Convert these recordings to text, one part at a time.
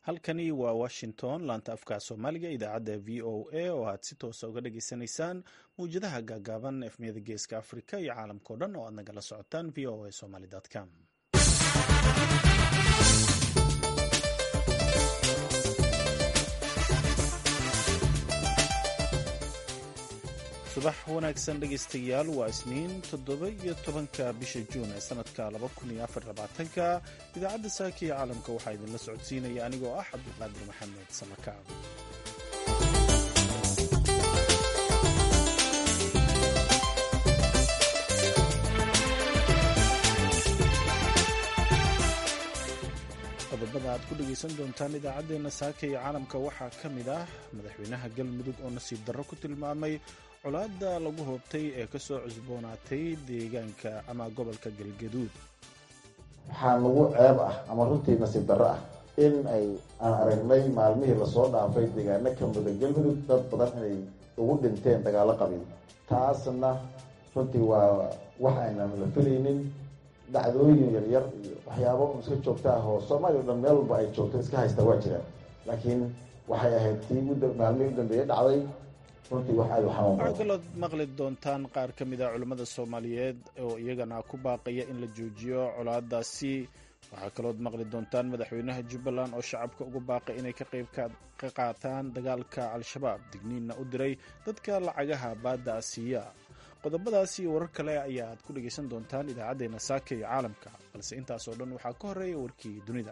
halkani waa washington laanta afka soomaaliga idaacadda v o a oo aad si toosa uga dhageysanaysaan mawjadaha gaagaaban efmiyada geeska afrika iyo caalamkao dhan oo aad nagala socotaan v o a somaly com subax wanaagsan dhegaystayaal waa isniin toddoba iyo tobanka bisha juun ee sanadka laba kun iyo afar labaatanka idaacadda saaka iyo caalamka waxaa idinla socodsiinaya anigoo ah cabdulqaadir maxamed samakaab qodobada aad ku dhegaysan doontaan idaacaddeenna saaka iyo caalamka waxaa ka mid ah madaxweynaha galmudug oo nasiib darro ku tilmaamay colaadda lagu hoobtay ee ka soo cusboonaatay deegaanka ama gobolka galgaduud waxaa nagu ceeb ah ama runtii nasiib darro ah in ay aan aragnay maalmihii lasoo dhaafay deegaano ka muda galmudug dad badan inay ugu dhinteen dagaallo qabiil taasna runtii waa wax aynaan la filaynin dhacdooyin yaryar iyo waxyaabo iska joogta ah oo soomaaliya o dhan meel walba ay joogto iska haystaa waa jiraan laakiin waxay ahayd tii maalmihii u dambeeye dhacday waxaa kalood maqli doontaan qaar ka mid a culimmada soomaaliyeed oo iyagana ku baaqaya in la joojiyo colaadaasi waxaa kalood maqli doontaan madaxweynaha jubbaland oo shacabka ugu baaqay inay ka qayb ka qaataan dagaalka al-shabaab digniinna u diray dadka lacagaha baadda asiiya qodobadaasi iyo warar kale ayaa aad ku dhegaysan doontaan idaacaddeenna saaka iyo caalamka balse intaasoo dhan waxaa ka horreeya warkii dunida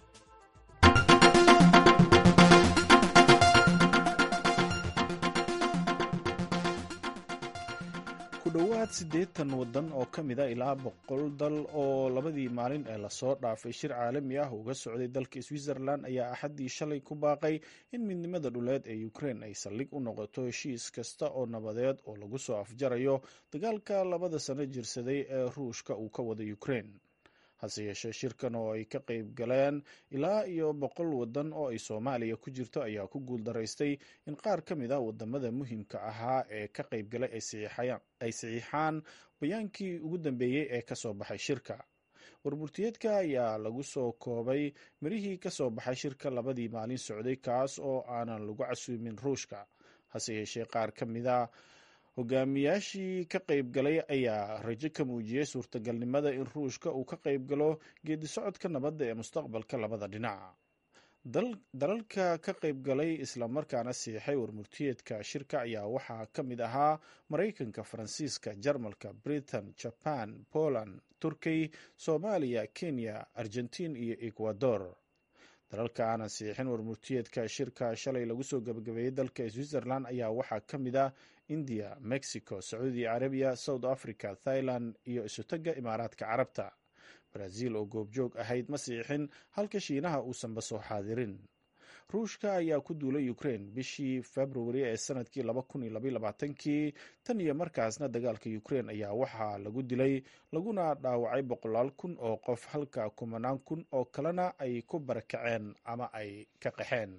ku dhowaad siddeetan waddan oo ka mid a ilaa boqol dal oo labadii maalin ee lasoo dhaafay shir caalami ah uga socday dalka switzerland ayaa axaddii shalay ku baaqay in midnimada dhuleed ee ukrein ay saldhig u noqoto heshiis kasta oo nabadeed oo lagu soo afjarayo dagaalka labada sano jirsaday ee ruushka uu ka wada ukrein hase yeeshee shirkan oo ay ka qayb galeen ilaa iyo boqol waddan oo ay soomaaliya ku jirto ayaa ku guuldaraystay in qaar ka mid a wadamada muhiimka ahaa ee ka qayb galay ay saxiixaan bayaankii ugu dambeeyey ee kasoo baxay shirka warburtiyeedka ayaa lagu soo koobay mirihii kasoo baxay shirka labadii maalin socday kaas oo aanan lagu casuumin ruushka hase yeeshee qaar ka mid a hogaamiyaashii ka qayb galay ayaa rajo ka muujiyey suurtagalnimada in ruushka uu ka qayb galo geedi socodka nabadda ee mustaqbalka labada dhinac dalalka ka qayb galay islamarkaana siixay warmurtiyeedka shirka ayaa waxaa ka mid ahaa maraykanka faransiiska jarmalka britain jaban poland turkey soomaaliya kenya argentiin iyo ecuador dalalka aanan siixin warmurtiyeedka shirka shalay lagu soo gabagabeeyey dalka switzerland ayaa waxaa ka mid ah india mexico sacuudi carabiya south africa thailand iyo isutaga imaaraadka carabta brazil oo goobjoog ahayd ma siixin halka shiinaha uusanba soo xaadirin ruushka ayaa ku duulay ukrain bishii februari ee sanadkii kii tan iyo markaasna dagaalka ukrain ayaa waxaa lagu dilay laguna dhaawacay boqolaal kun oo qof halka kumanaan kun oo kalena ay ku barakaceen ama ay ka qaxeen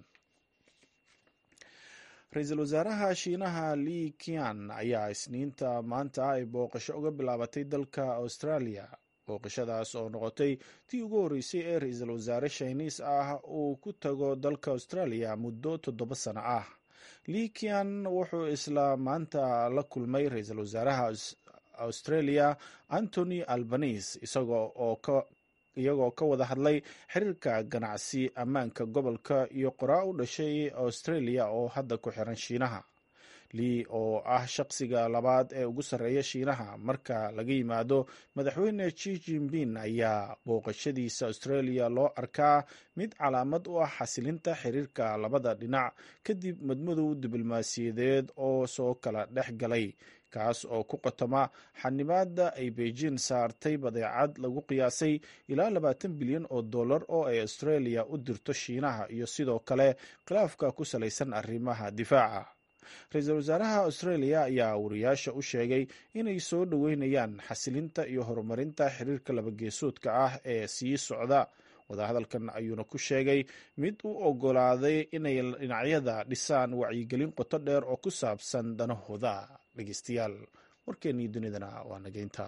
ra-iisul wasaaraha shiinaha li kian ayaa isniinta maanta ay booqasho uga bilaabatay dalka australia booqashadaas oo noqotay tii ugu horreysay ee ra-iisul wasaare shiniis ah uu ku tago dalka australia muddo toddoba sano ah likian wuxuu isla maanta la kulmay ra-iisul wasaaraha australia antony albanise iyagoo ka wada hadlay xiriirka ganacsi ammaanka gobolka iyo qoraa u dhashay australia oo hadda ku xiran shiinaha lii oo ah shaqsiga labaad ee ugu sarreeya shiinaha marka laga yimaado madaxweyne ji jinping ayaa booqashadiisa australia loo arkaa mid calaamad u ah xasilinta xiriirka labada dhinac kadib madmadow diblomaasiyadeed oo soo kala dhex galay kaas oo ku qotoma xanibaada ay beijing saartay badeecad lagu qiyaasay ilaa labaatan bilyan oo dollar oo ay australia u dirto shiinaha iyo sidoo kale khilaafka ku salaysan arrimaha difaaca ra-iisul wasaaraha australia ayaa wariyaasha u sheegay inay soo dhoweynayaan xasilinta iyo horumarinta xiriirka labageesoodka ah ee sii socda wadahadalkan ayuuna ku sheegay mid u ogolaaday inay dhinacyada dhisaan wacyigelin qoto dheer oo ku saabsan danahooda dhegeystayaal warkeennii dunidana waa nageynta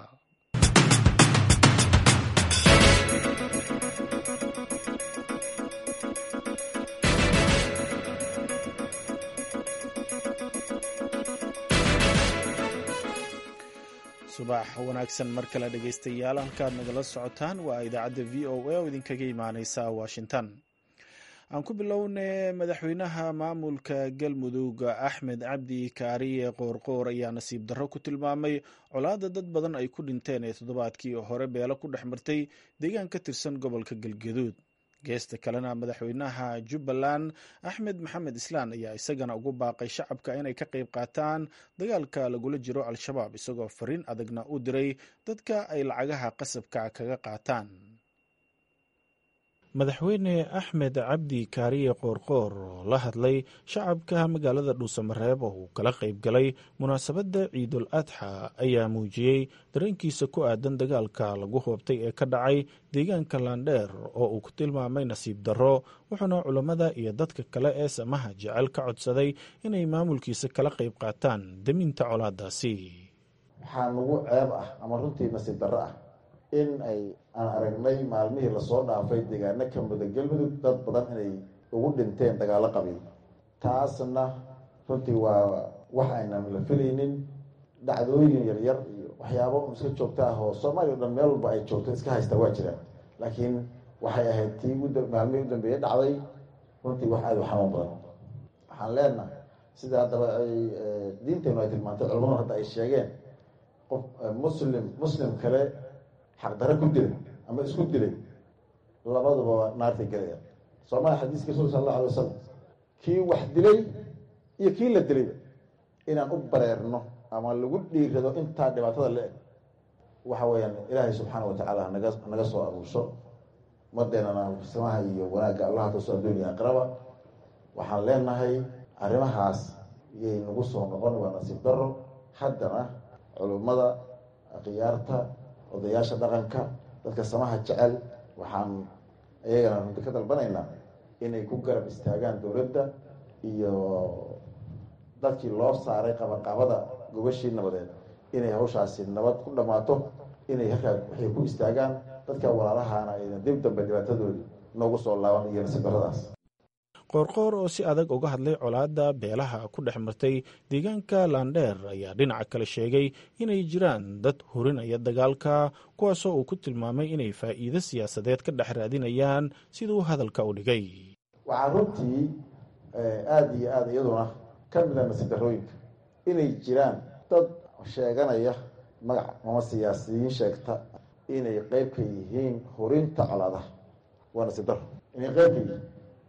subax wanaagsan mar kale dhegaystayaal halkaad nagala socotaan waa idaacadda v o a oo idinkaga imaaneysa washington aan ku bilowne madaxweynaha maamulka galmudug axmed cabdi kaariye qoorqoor ayaa nasiib darro ku tilmaamay colaadda dad badan ay ku dhinteen ee toddobaadkii hore beelo ku dhex martay deegaan ka tirsan gobolka galgaduud geesta kalena madaxweynaha jubbaland axmed maxamed islaan ayaa isagana ugu baaqay shacabka inay ka qayb qaataan dagaalka lagula jiro al-shabaab isagoo fariin adagna u diray dadka ay lacagaha qasabka kaga qaataan madaxweyne axmed cabdi kaariye qoorqoor oo la hadlay shacabka magaalada dhuusamareeb oo uu kala qayb galay munaasabadda ciidul adxa ayaa muujiyey dareenkiisa ku aadan dagaalka lagu hoobtay ee ka dhacay deegaanka laandheer oo uu ku tilmaamay nasiib darro wuxuuna culammada iyo dadka kale ee samaha jecel ka codsaday inay maamulkiisa kala qayb qaataan deminta colaadaasi waxaa nagu ceeb ah ama runtii nasiib darro ah in ay aan aragnay maalmihii lasoo dhaafay deegaano ka muda galmudug dad badan inay ugu dhinteen dagaalo qabiil taasna runtii waa wax aynan la filaynin dhacdooyin yaryar iyo waxyaabo iska joogta ah oo soomaaliya o dhan meel walba ay joogto iska haystaa waa jiraan laakiin waxay ahayd tii maalmihii u dambeeyey dhacday runtii wax aada u xanuun badan waxaan leenahay sida haddaba ay diinteenu ay tilmaantay culamadu hadda ay sheegeen qof muslim muslim kale xaqdaro ku dilay ama isku dilay labaduba naartay gelaya soomaalia xadiiska rasul sal alla alay wasalam kii wax dilay iyo kii la dilayba inaan u bareerno ama lagu dhiirado intaa dhibaatada la eg waxa weeyaan ilaahay subxaana watacaala naga naga soo aruursho umadeenana samaha iyo wanaagga allaha taso adduuniya aqraba waxaan leenahay arrimahaas iyay nagu soo noqon waa nasiib daro haddana culummada khiyaarta odayaasha dhaqanka dadka samaha jecel waxaan iyagana runti ka dalbanaynaa inay ku garab istaagaan dowladda iyo dadkii loo saaray qabaqabada gobashii nabadeed inay hawshaasi nabad ku dhammaato inay halkaa waxay ku istaagaan dadka walaalahaana ayna dib dambe dhibaatadoodii noogu soo laaban iyo nasiib darradaas qoorqoor oo si adag uga hadlay colaadda beelaha ku dhex martay deegaanka laandheer ayaa dhinaca kale sheegay inay jiraan dad hurinaya dagaalka kuwaasoo uu ku tilmaamay inay faa'iido siyaasadeed ka dhex raadinayaan siduu hadalka u dhigay waxaa runtii aada iyo aada iyaduna ka mida nasiib darrooyinka inay jiraan dad sheeganaya magac ama siyaasiyiin sheegta inay qeyb ka yihiin hurinta colaadaha waa nasiib darro inay qeyb ka yihiin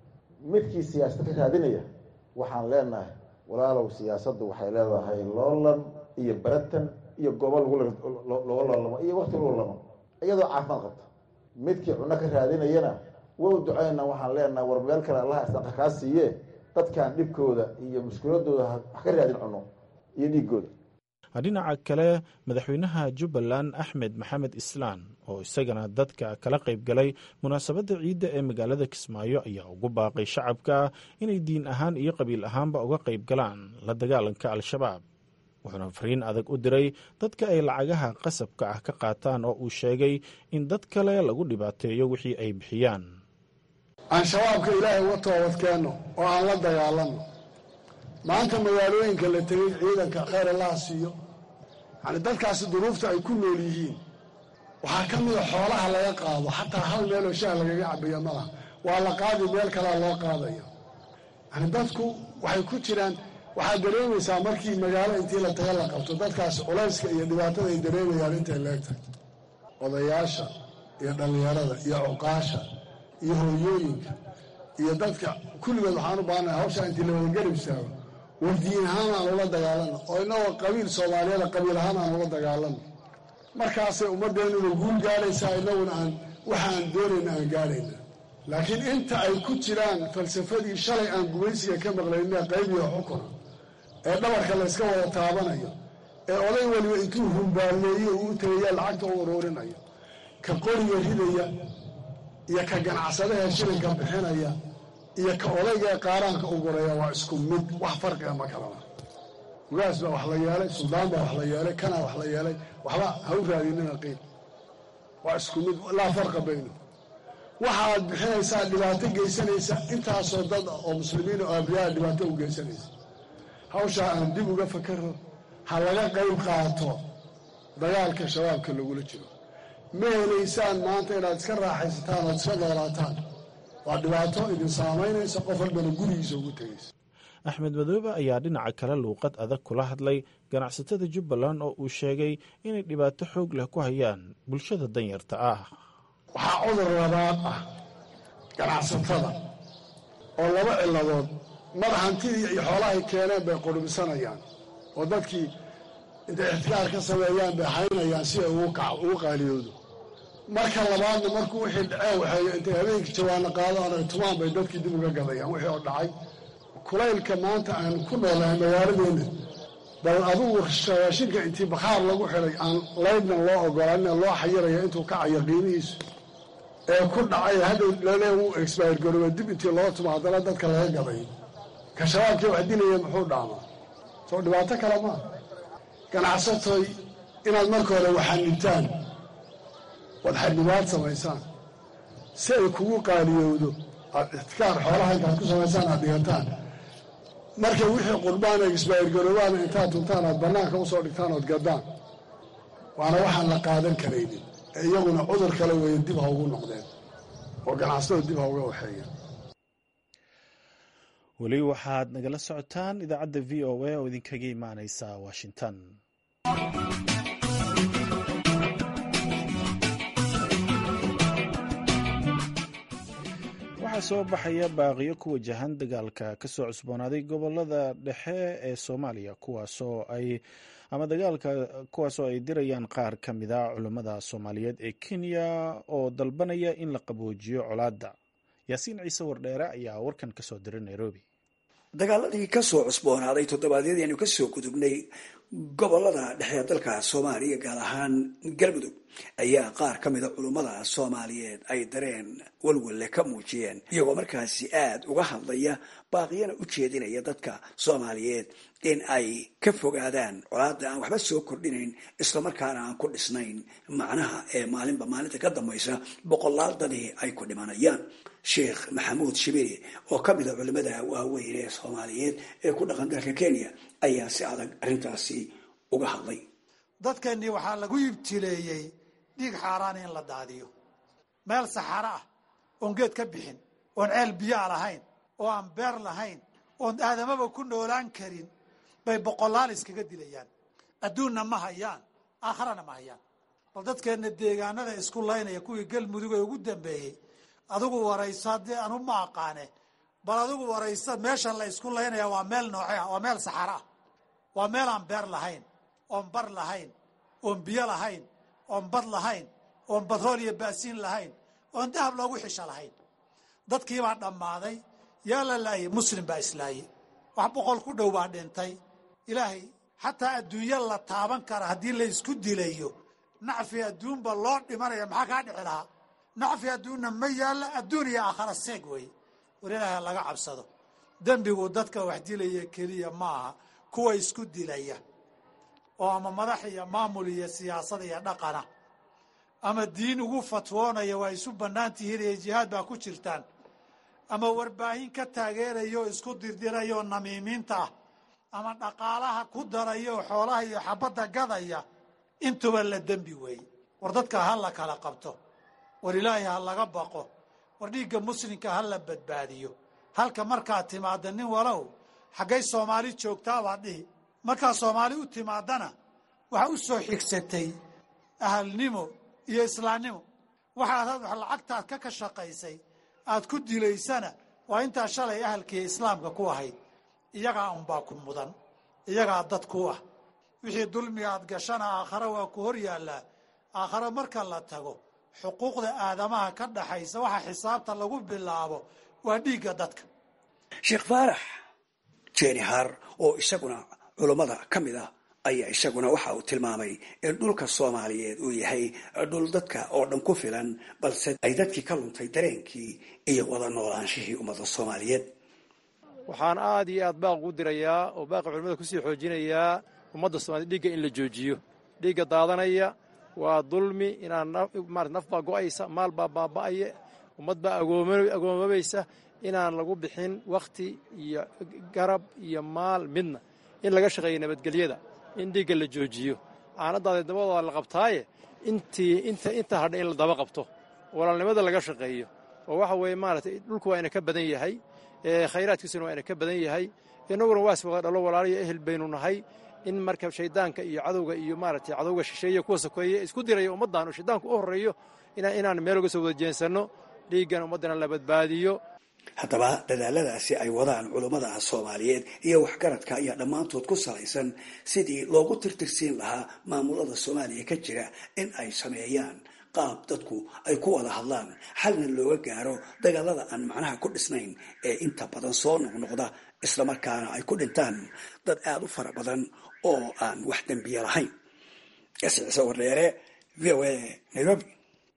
midkii siyaasada ka raadinaya waxaan leenahay walaalow siyaasaddu waxay leedahay loolan iyo baratan iyo goobo looga loolamo iyo wakti lagu lamo iyadoo caafimaad qabta midkii cunno ka raadinayana wow ducayna waxaan leenahay war meel kale allaha isdaqa kaa siiye dadkan dhibkooda iyo mushkiladooda ha ka raadin cunno iyo dhiigooda dhinaca kale madaxweynaha jubbaland axmed maxamed islaan oo isagana dadka kala qayb galay munaasabadda ciidda ee magaalada kismaayo ayaa ugu baaqay shacabka inay diin ahaan iyo qabiil ahaanba uga qayb galaan la dagaalanka al-shabaab wuxuuna fariin adag u diray dadka ay lacagaha qasabka ah ka qaataan oo uu sheegay in dad kale lagu dhibaateeyo wixii ay bixiyaan aan shabaabka ilaahay uga toobadkeenno oo aan la dagaalanno maanta magaalooyinka la tegay ciidanka khayr allaha siiyo yani dadkaasi duruufta ay ku nool yihiin waxaa ka mida xoolaha laga qaado xataa hal meeloo shaah lagaga cabayo malaha waa la qaadi meel kalea loo qaadayo yani dadku waxay ku jiraan waxaad dareemaysaa markii magaalo intii la taga la qabto dadkaasi culayska iyo dhibaatada ay dareemayaan intay leegtahay odayaasha iyo dhallinyarada iyo cuqaasha iyo hooyooyinka iyo dadka kulligood waxaan u baahannahay hawshaa intii la wadagarab istaago war diin ahaan aan ula dagaalano oo inagoo qabiil soomaaliyada qabiil ahaan aan ula dagaalano markaasay ummaddeennuna guul gaaraysaa inaguna aan waxa aan doonayna aan gaarayna laakiin inta ay ku jiraan falsafadii shalay aan gumaysiga ka maqlayna qaybiyo xukuna ee dhabarka layska wada taabanayo ee oday waliba intuu humbaalleeyo uu tegaya lacagta u uruurinayo ka qoriga ridaya iyo ka ganacsadaha shilinka bixinaya iyo ka odayga ee qaaraanka u guraya waa isku mid wax farqiga ma kalana ugaas baa wax la yeelay suldaan baa wax la yeelay kanaa wax la yeelay waxba ha u raadinina qiil waa isku mid laa farqa bayno waxaad bixinaysaa dhibaato geysanaysa intaasoo dad oo muslimiin oo abriyaa dhibaato u geysanaysa hawshaa aan dib uga fakaro ha laga qayb qaato dagaalka shabaabka lagula jiro ma helaysaan maanta inaad iska raaxaysataan ood iska noolaataan waa dhibaato idin saamaynaysa qof walbana gurigiisa ugu tegaysa axmed madoobe ayaa dhinaca kale luuqad adag kula hadlay ganacsatada jubbaland oo uu sheegay inay dhibaato xoog leh ku hayaan bulshada danyarta ah waxaa cudur labaad ah ganacsatada oo laba ciladood mar hantidii iyo xoolahay keeneen bay qudhubsanayaan oo dadkii intay ixtikaar ka sameeyaan bay haynayaan si ay ugu qaaliyoodo marka labaadna markuu wixii dhaceen waxay intay habeenkii jawaano qaadaan ay tumaan bay dadkii dib uga gadayaan wixii oo dhacay kulaylka maanta aan ku noolahay magaaladeenna bal adugu raashinka intii bakhaar lagu xidhay aan laydnan loo ogolaanin loo xayiraya intuu kacayo qiimihiisu ee ku dhacay hadhow lale uu exbayr garooba dib intii loo tumo haddana dadka laga gaday ka shabaabkii wax dilaya muxuu dhaamaa soo dhibaato kale maa ganacsatoy inaad marka hore waxanibtaan waad xadnibaad samaysaan si ay kugu qaaliyowdo aad ixtikaar xoolaha intaad ku samaysaan aad dhigataan markay wixii qurbaan exbayr garoobaan intaad tuntaan aad bannaanka usoo dhigtaan ood gaddaan waana waxaan la qaadan karaynin ee iyaguna cudur kale weeye dib ha ugu noqdeen oo ganacsatada dib ha uga waxeeyeen weli waxaad nagala socotaan idaacadda v o a oo idinkaga imaaneysa washington waxaa soo baxaya baaqiyo ku wajahan dagaalka kasoo cusboonaaday gobolada dhexe ee soomaaliya kuwaasoo ay ama dagaalka kuwaasoo ay dirayaan qaar ka mida culummada soomaaliyeed ee kenya oo dalbanaya in la qaboojiyo colaadda yaasiin ciise wardheere ayaa warkan kasoo diray nairobi dagaaladii kasoo cusboonaaday toddobaadyadii aynu kasoo gudubnay gobolada dhexe ee dalka soomaaliya gaar ahaan galmudug ayaa qaar ka mida culummada soomaaliyeed ay dareen walwalle ka muujiyeen iyagoo markaasi aada uga hadlaya baaqiyana u jeedinaya dadka soomaaliyeed in ay ka fogaadaan colaada aan waxba soo kordhinayn islamarkaana aan ku dhisnayn macnaha ee maalinba maalinta ka dambaysa boqolaal dadii ay ku dhimanayaan sheekh maxamuud shibiri oo ka mida culimada waaweyn ee soomaaliyeed ee ku dhaqan dalka kenya ayaa si adag arrintaasi uga hadlay dadkeennii waxaa lagu ibtileeyey dhiig xaaraan in la daadiyo meel saxaro ah oon geed ka bixin oon ceel biyaa lahayn oo aan beer lahayn oon aadamaba ku noolaan karin bay boqolaal iskaga dilayaan adduunna ma hayaan aakharana ma hayaan bal dadkeenna deegaanada isku laynaya kuwii galmudug ee ugu dambeeyey adigu warayso haddii anu ma aqaane bal adigu warayso meeshan la isku laynaya waa meel nooce ah waa meel saxaro ah waa meel aan beer lahayn oon bar lahayn oon biyo lahayn oon bad lahayn oon batrool iyo baasiin lahayn oon dahab loogu xisho lahayn dadkiibaa dhammaaday yaa la laayay muslim baa islaayey wax boqol ku dhow baa dhintay ilaahay xataa adduunyo la taaban kara haddii la isku dilayo nacfi adduunba loo dhimanaya maxaa kaa dhici lahaa nacfi adduunna ma yaalla adduun iyo aakhara seeg weeye war ilaahay laga cabsado dembigu dadka wax dilaya keliya maaha kuwa isku dilaya oo ama madax iyo maamul iyo siyaasad iyo dhaqana ama diin ugu fatwoonaya waa isu bannaan tihiin iyo jihaad baa ku jirtaan ama warbaahin ka taageeraya oo isku dirdiraya oo namiimiinta ah ama dhaqaalaha ku daraya oo xoolaha iyo xabadda gadaya intuba la dembi weeye war dadka ha la kala qabto war ilaahay ha laga baqo war dhiigga muslimka ha la badbaadiyo halka markaad timaadda nin walow xaggay soomaali joogtaabaad dhihi markaad soomaali u timaadana waxaa u soo xigsatay ahalnimo iyo islaamnimo waxaad wax lacagtaad ka ka shaqaysay aad ku dilaysana waa intaa shalay ahalkiiyo islaamka ku ahayd iyagaa unbaa ku mudan iyagaa dad ku ah wixii dulmiga aad gashana aakhare waa ku hor yaallaa aakhare marka la tago xuquuqda aadamaha ka dhaxaysa waxa xisaabta lagu bilaabo waa dhiigga dadka sheekh faarax jenihar oo isaguna culummada ka mid ah ayaa isaguna waxa uu tilmaamay in dhulka soomaaliyeed uu yahay dhul dadka oo dhan ku filan balse ay dadkii ka luntay dareenkii iyo wada noolaanshihii ummadda soomaaliyeed waxaan aad iyo aad baaq ugu dirayaa oo baaqi culimmada kusii xoojinayaa ummadda soomaaliyed dhiigga in la joojiyo dhiigga daadanaya waa dulmi inaan marat naf baa go'aysa maal baa baaba'aya ummad baa agoomabaysa inaan lagu bixin wakhti iyo garab iyo maal midna in laga shaqeeyo nabadgelyada in dhiigga la joojiyo caanadaada dabadooda la qabtaaye intii inta inta hadha in la daba qabto walaalnimada laga shaqeeyo oo waxa weeye maaragtay dhulku waa ina ka badan yahay khayraadkiisuna waa ina ka badan yahay innaguna waas wada dhalo walaaliyo ehel baynu nahay in marka shaydaanka iyo cadowga iyo maaragtay cadowga shisheeye kuwa sokeeye isku diraya ummaddan oo shaydaanku u horreeyo inaan meel uga soo wada jeensanno dhiiggan ummaddana la badbaadiyo haddaba dadaaladaasi ay wadaan culummada soomaaliyeed iyo waxgaradka ayaa dhammaantood ku salaysan sidii loogu tirtirsiin lahaa maamulada soomaaliya ka jira in ay sameeyaan qaab dadku ay ku wada hadlaan xalna looga gaaro dagaalada aan macnaha ku dhisnayn ee inta badan soo noqnoqda islamarkaana ay ku dhintaan dad aada u fara badan oo aan wax dembiye lahayn ciise wardheere v o a nairobi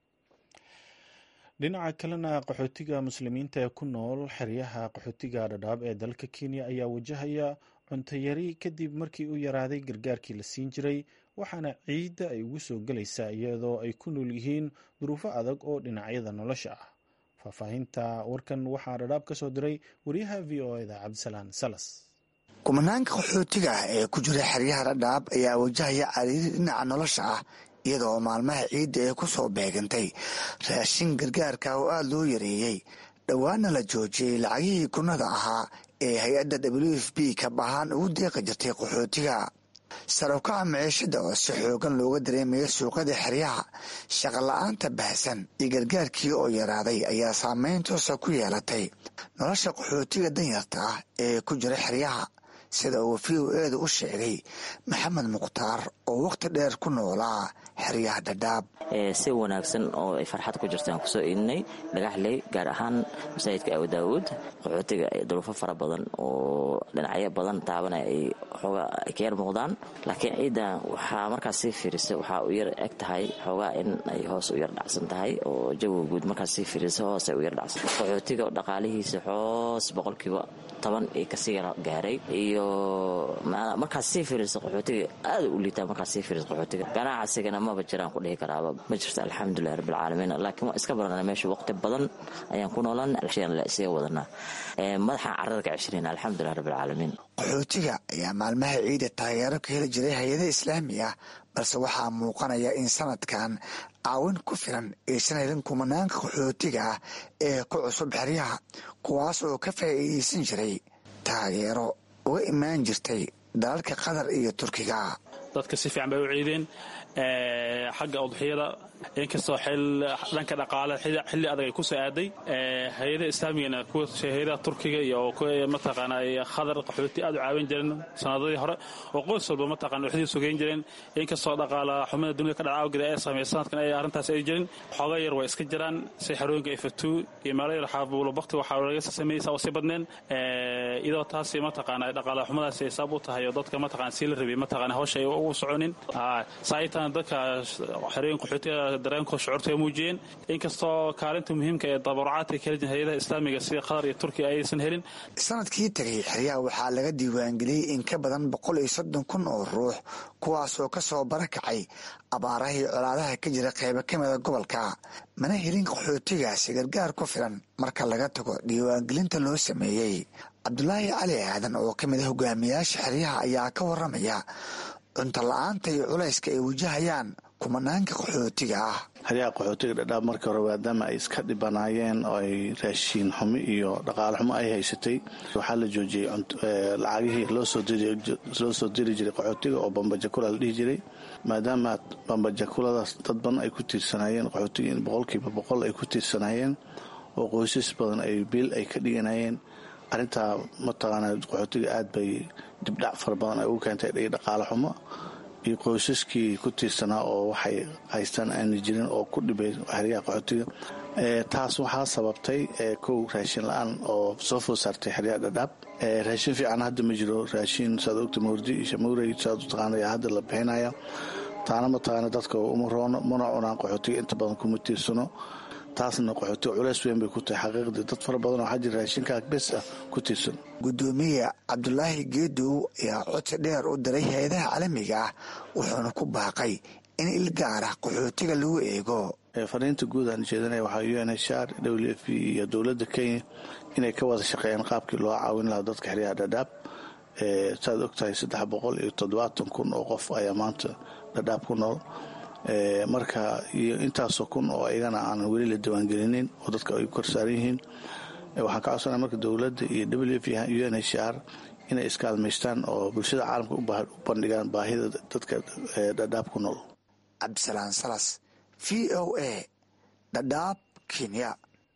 dhinaca kalena qaxootiga muslimiinta ee ku nool xeryaha qaxootiga dhadhaab ee dalka kenya ayaa wajahaya cuntayari kadib markii u yaraaday gargaarkii la siin jiray waxaana ciidda ay ugu soo gelaysaa iyadoo ay ku nool yihiin duruufo adag oo dhinacyada nolosha ah faahfaahinta warkan waxaa dhadhaab ka soo diray wariyaha v o eda cabdisalaan salas kumanaanka qaxootiga ah ee ku jira xeryaha dhadhaab ayaa wajahaya cariiri dhinaca nolosha ah iyadoo maalmaha ciidda ee ku soo beegantay raashin gargaarka oo aada loo yareeyey dhowaana la joojiyey lacagihii kunada ahaa ee hay-adda w f b kab ahaan ugu deeqi jirtay qaxootiga sarowkaca maciishada oo si xoogan looga dareemaya suuqyada xeryaha shaqala-aanta baahsan iyo gargaarkii oo yaraaday ayaa saameyn toosa ku yeelatay nolosha qaxootiga danyarta ah ee ku jira xeryaha sida uu v o eeda u sheegay maxamed mukhtaar oo wakhti dheer ku noolaa xeryaha dhadhaab si wanaagsan oo ay farxad ku jirta aan kusoo iidinay dhagaxley gaar ahaan masaajidka abu daawuud qaxootiga duruufo fara badan oo dhinacyo badan taabanaya ay xoogaa ay ka yar muuqdaan laakiin ciiddan waxaa markaas sii fiirisa waxaa u yar eg tahay xoogaa in ay hoos u yar dhacsan tahay oo jawiga guud markaas sii fiirisa hoos ay u yar dhacsan qaxootiga dhaqaalihiisa hoos boqolkiiba toban ay kasii yar gaaray iyo markaas sii fiirisa qaxootiga aada u liitaa markaas sii fiirisa qaxootiga ganacsigana maba jiraan ku dhihi karaaba ma jirto alxamdulilah rabbilcaalamiin laakiin waa iska barana meesha waqti badan ayaan ku noolan la isaga wadanaa madaxaan carada ka ceshirayna alxamdulilah rabbilcaalamiin qaxootiga ayaa maalmaha ciida taageero ka heli jiray hay-ada islaami ah balse waxaa muuqanaya in sanadkan caawin ku filan aysan helin kumanaanka qaxootiga ah ee ku cusub xeryaha kuwaas oo ka faa'iidaysan jiray taageero uga imaan jirtay dalalka qatar iyo turkiga dadka si fiican bay u ciideen xagga udxiyada inkastoo dhanka dhaqaale xilli adag ay ku soo aaday hay-adaha islaamigana kuwa hay-adaha turkiga iyo kuwa mataqaana khadar qaxooti aad u caawin jireen sanadadii hore oo qoys walba mataqana waxdii sugeyn jireen inkastoo dhaqaala xumada dunida ka dhaca awgeed ay sameeyay sanadkan ay arrintaas ay jirin xooga yar waa iska jiraan si xarooyinka ifatuu iyo meelo yar xaabuulo bakti waxaa laga sameeyey saa usii badneen iyadoo taasi mataqaana dhaqaala xumadaasi ay sabab u tahay oo dadka mataqana sii la rabay mataqana hawsha ay ugu soconin saaitan dadka xerooyin qaxootiga dareenkooda shucuurta ay muujiyeen inkastoo kaalinta muhiimka ee dabarucaadka kala jir hay-adaha islaamiga sida qatar iyo turkiya aysan helin sanadkii tegay xeryaha waxaa laga diiwaangeliyey in ka badan boqol iyo soddon kun oo ruux kuwaasoo ka soo barakacay abaarahii colaadaha ka jira qaybo ka mida gobolka mana helin qaxootigaasi gargaar ku filan marka laga tago diiwaangelinta loo sameeyey cabdulaahi cali aadan oo ka mid a hogaamiyaasha xeryaha ayaa ka waramaya cunto la-aanta iyo culayska ay wajahayaan kumanaanka qaxootiga ah xeryaha qaxootiga dhadhaab markii hore maadaama ay iska dhibanaayeen oo ay raashiin xumi iyo dhaqaale xumo ay haysatay waxaa la joojiyey lacagihii loo soo diri jiray qaxootiga oo bambajakula la dhihi jiray maadaama bambajakuladaas dad badan ay ku tiirsanaayeen qaxootiga in boqolkiiba boqol ay ku tiirsanaayeen oo qoysas badan ay biil ay ka dhiganayeen arrintaa mataqaana qaxootiga aad bay dibdhac fara badan ay ugu keentay iyo dhaqaale xumo iyo qoysaskii ku tiirsanaa oo waxay haystaan aana jirin oo ku dhibay xeryaha qaxootiga taas waxaa sababtay kow raashin la-aan oo soo food saartay xeryaha dhadhaab raashin fiican hadda ma jiro raashin saad ogta mawrdi iyo shamuurey saad u taqaana ayaa hadda la bixinaya taana mataqaana dadka uma roono mana cunaan qaxootiga inta badan kuma tiirsano taasna qaxootiga culeys weyn bay ku tahay xaqiiqdii dad fara badan oo xajir raashinkaa bes ah ku tiirsan gudoomiye cabdulaahi geedow ayaa codsi dheer u diray hay-adaha caalamiga ah wuxuuna ku baaqay in il gaara qaxootiga lagu eego fariinta guud aan jeedanaya waxaa u n h r w f iyo dowladda kenya inay ka wada shaqeeyaan qaabkii loo caawin lahaa dadka xeryaha dhadhaab saad ogtahay saddex boqol iyo toddobaatan kun oo qof ayaa maanta dhadhaab ku nool marka iyo intaasoo kun oo iyagana aanan weli la diiwaangelinin oo dadka ay korsaaran yihiin waxaan ka codsanaya marka dowladda iyo w f u n h r inay iskaalmaystaan oo bulshada caalamka u bandhigaan baahida dadka dhadhaab ku nool cabdisalaan salas v o a dhadhaab kenya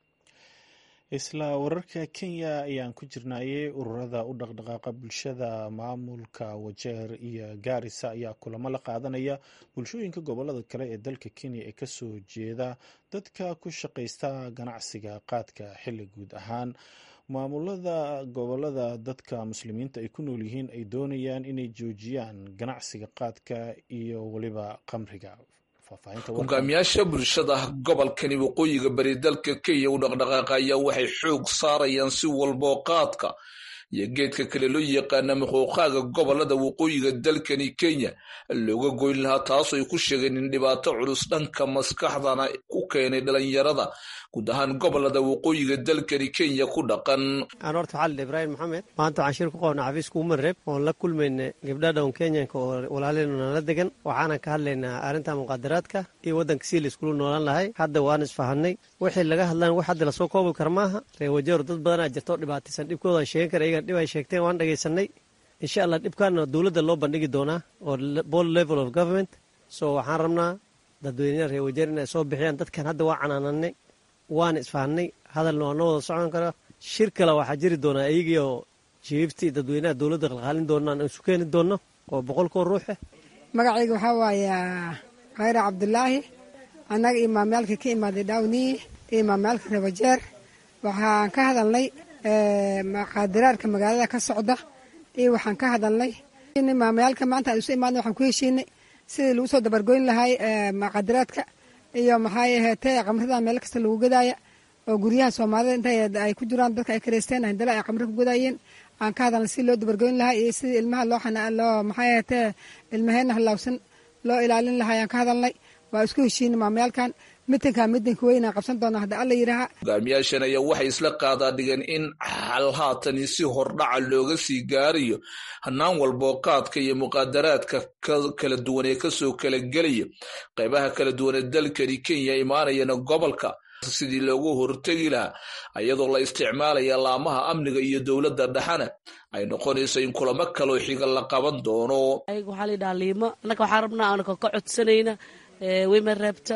isla wararka kenya ayaan ku jirnayay ururada u dhaqdhaqaaqa bulshada maamulka wajeer iyo gaarisa ayaa kulamo la qaadanaya bulshooyinka gobolada kale ee dalka kenya ee kasoo jeeda dadka ku shaqaysta ganacsiga qaadka xilli guud ahaan maamulada gobolada dadka muslimiinta ay ku nool yihiin ay doonayaan inay joojiyaan ganacsiga qaadka iyo weliba qamriga hogaamiyaasha bulshada gobolkani waqooyiga bari dalka kenya u dhaqdhaqaaqa ayaa waxay xoog saarayaan si walboo qaadka iyo geedka kale loo yaqaana muquuqaaga gobolada waqooyiga dalkani kenya looga goyn lahaa taasoo ay ku sheegeen in dhibaato culus dhanka maskaxdana ku keenay dhalinyarada guud ahaan gobolada waqooyiga dalkani kenya ku dhaqan aan horta xalid ibraahim maxamed maanta waxaan shir ku qabnaa xafiiska umareeb oon la kulmayna gabdha dhown kenyanka oo walaaleynu nala degan waxaanan ka hadlaynaa arrinta muqaadaraadka iyo waddanka sii la iskulu noolaan lahay hadda waan isfahanay wixii laga hadlaan wax hadda lasoo koobi kara maaha reewajeero dad badanaa jirto dhibaataysan dhibkoodan sheegan kara iyagan dhib ay sheegteen waan dhagaysanay insha allah dhibkaana dowladda loo bandhigi doonaa oo bol level of government so waxaan rabnaa dadweynaha reewajeer inay soo bixiyaan dadkan hadda waa canaananay waan isfahanay hadalna waa noo wada socon karaa shir kale waxaa jiri doonaa iyagiioo jiiftii dadweynaha dowladda qalqaalin doonaan isu keeni doonno oo boqolkoo ruuxe magacayga waxaa waaye khayra cabdulaahi annaga imaamyaalka ka imaaday dhawniyi iyo imaamyaalka reewajeer waxaan ka hadalnay maqaadiraarka magaalada ka socda iyo waxaan ka hadalnay imaamyaalka maanta aan isu imaadna waxaan ku heshiinay sidii lagu soo dabargoyn lahay maqaadiraadka iyo maxay aheetee qamrada meel kasta lagu gadaaya oo guryaha soomaalida inta ay ku jiraan dadka ay kareysteen handala ay qamri ku gadaayeen aan ka hadalnay sidii loo dabargoyn lahaa iyo sidii ilmaha loo loo maxay aheetee ilmaheena halaawsan loo ilaalin lahaa ayaan ka hadalnay waa isku heshiinay maamyaalkan mitinka midinka weynaan qabsan doona hadda alla yidhaaha hogaamiyaashan ayaa waxay isla qaadaa dhigeen in xal haatani si hordhaca looga sii gaarayo hanaan walboo qaadka iyo muqaadaraadka kala duwan ee kasoo kala gelaya qaybaha kala duwan ee dalkani kenya imaanayana gobolka sidii loogu hortegi lahaa iyadoo la isticmaalaya laamaha amniga iyo dowladda dhexana ay noqonayso in kulamo kaloo xiga la qaban doono waxaa la yidhaha liimo annaga waxaan rabnaa anaka ka codsanayna women reebta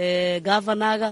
gavanaga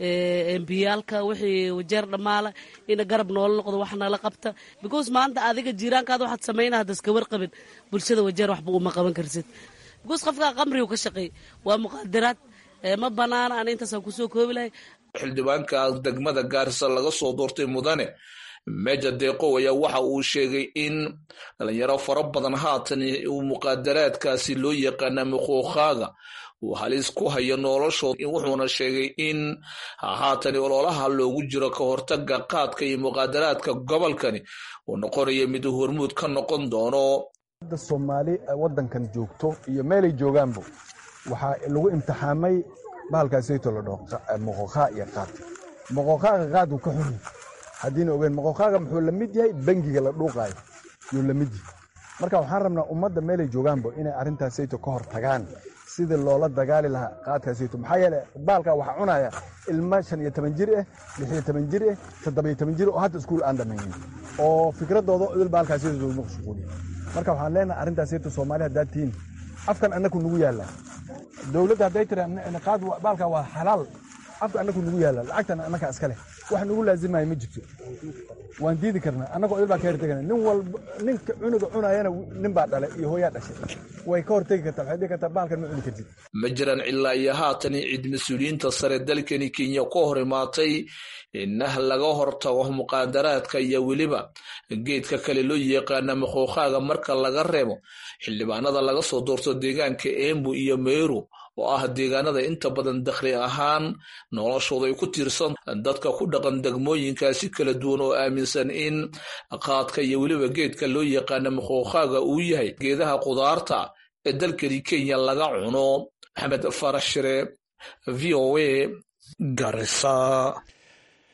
embiyaalka wixii wajeer dhammaala ina garab noola noqdo wax nala qabta because maanta adiga jiiraankaada waxaad samayna hadda iska warqabin bulshada wajeer waxba uma qaban karsid because qofkaa qamrigu ka shaqeey waa muqaadaraad ma banaana ana intaasaan kusoo koobi lahay xildhibaanka degmada gaarisa laga soo doortay mudane meja deeqow ayaa waxa uu sheegay in dhalinyaro fara badan haatan uu muqaadaraadkaasi loo yaqaana muquuqaaga uu halis ku hayo noloshooda wuxuuna sheegay in haatan ololaha loogu jiro ka hortaga qaadka iyo muqaadaraadka gobolkani uu noqonayo mid hormuud ka noqon doono soomaali wadankan joogto iyo meelay joogaanba waxaa lagu imtixaamay bahalkaasayto la dhaho moqoqaa iyo qaad moqoqaaga qaad uu ka xun haddiina ogeyn moqoqaaga muxuu la mid yahay bangiga la dhuuqaayo yuu la mid yahay marka waxaan rabnaa ummadda meelay joogaanba inay arrintaasayto ka hor tagaan sidii loola dagaali lahaa qaadkaasayto maxaa yeele baalkaa waxaa cunaya ilma shan iyo toban jir ah lix iyo toban jir ah toddobiyo toban jir oo hadda iskuul aan dhamaynin oo fikradooda idil baalkaasayto loogu mashquuliya marka waxaan leenahay arrintaasayto soomaali haddaad tihiin afkan annaku nugu yaalla dowladda hadday tiri qaad baalkaa waa xalaal afka annaku nugu yaalla lacagtan annaka iska leh wax nugu laazimaya ma jirto waan diidi karnaa annagoo idil baa ka hortegana nin walba ninka cunuga cunayana nin baa dhalay iyo hooyaa dhashay way ka hortegi kartaa waxay dhihi kartaa baalkan ma cuni kartid ma jiraan ilaa iyo haatan cid mas-uuliyiinta sare dalkani kenya ka hor imaatay inah laga hortago muqaadaraadka iyo weliba geedka kale loo yaqaana muquuqaaga marka laga reebo xildhibaanada laga soo doorto deegaanka embu iyo meru oo ah deegaanada inta badan dakhli ahaan noloshooda ay ku tiirsan dadka ku dhaqan degmooyinkaasi kala duwan oo aaminsan in qaadka iyo weliba geedka loo yaqaana muquuqaaga uu yahay geedaha qudaarta ee dalkani kenya laga cuno maxamed farax shire v o a garisa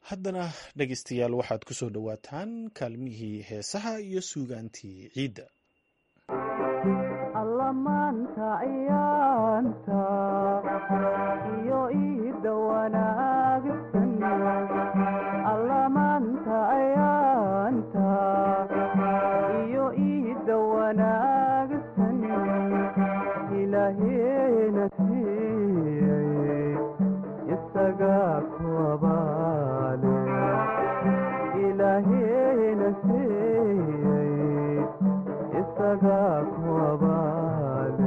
haddana dhegaystayaal waxaad ku soo dhowaataan kaalmihii heesaha iyo suugaantii ciidda allamaanta ayaanta iyo iida wanaagsan allamaanta ayaanta iyo iida wanaagsan ilaaheena siiyey isaga kuwabaale ilaaheena siiyey isaga kuwabaale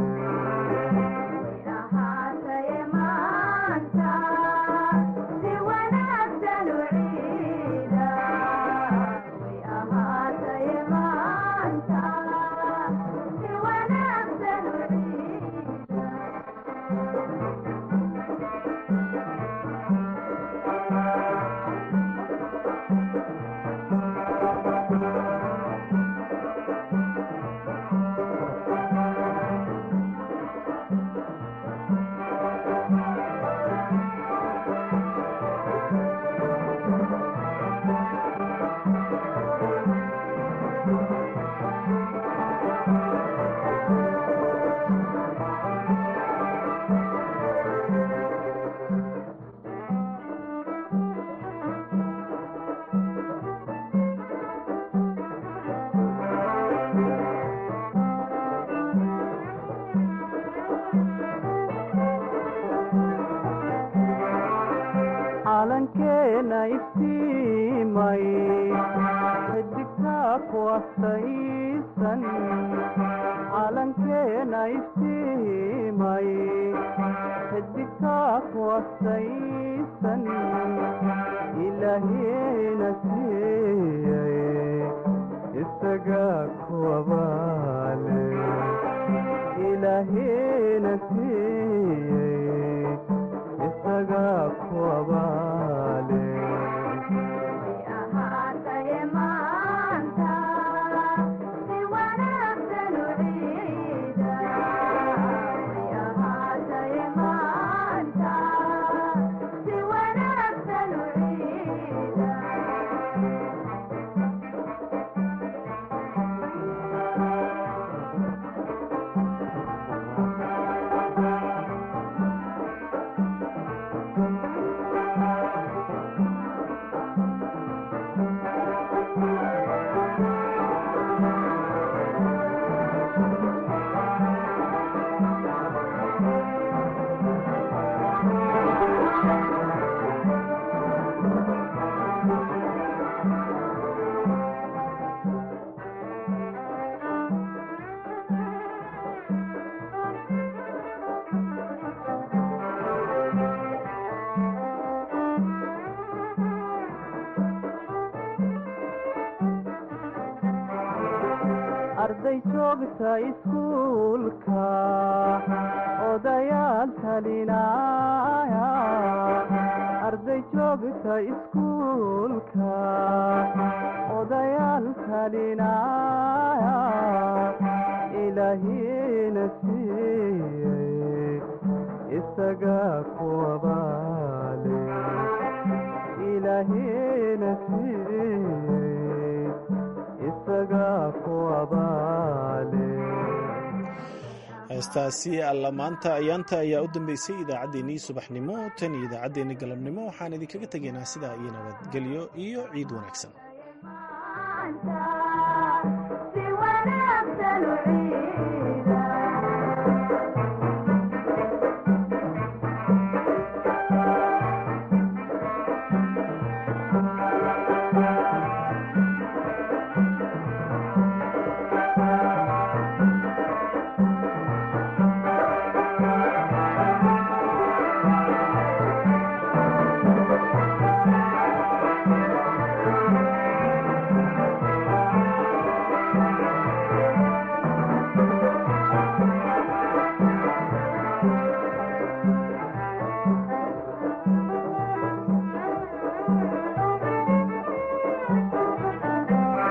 calankeena iftiimay xidigtaa ku astaysan calankeena iftiimay xidigtaa ku astaysan ilaahiina siiyey isaga kuwabaale ilaahiina siiyey isaga kuwabaale arday joogta iskuulka odayaal talinaya arday joogta iskuulka odayaal talinaya ilaahiina siiyey isaga kuwabaale ilaahiina siiyey isaga kuwabaale heestaasi alla maanta ayaanta ayaa u dambeysay idaacaddeenii subaxnimo tan iyo idaacaddeenii galabnimo waxaan idinkaga tegaynaa sidaa iyo nabadgelyo iyo ciid wanaagsan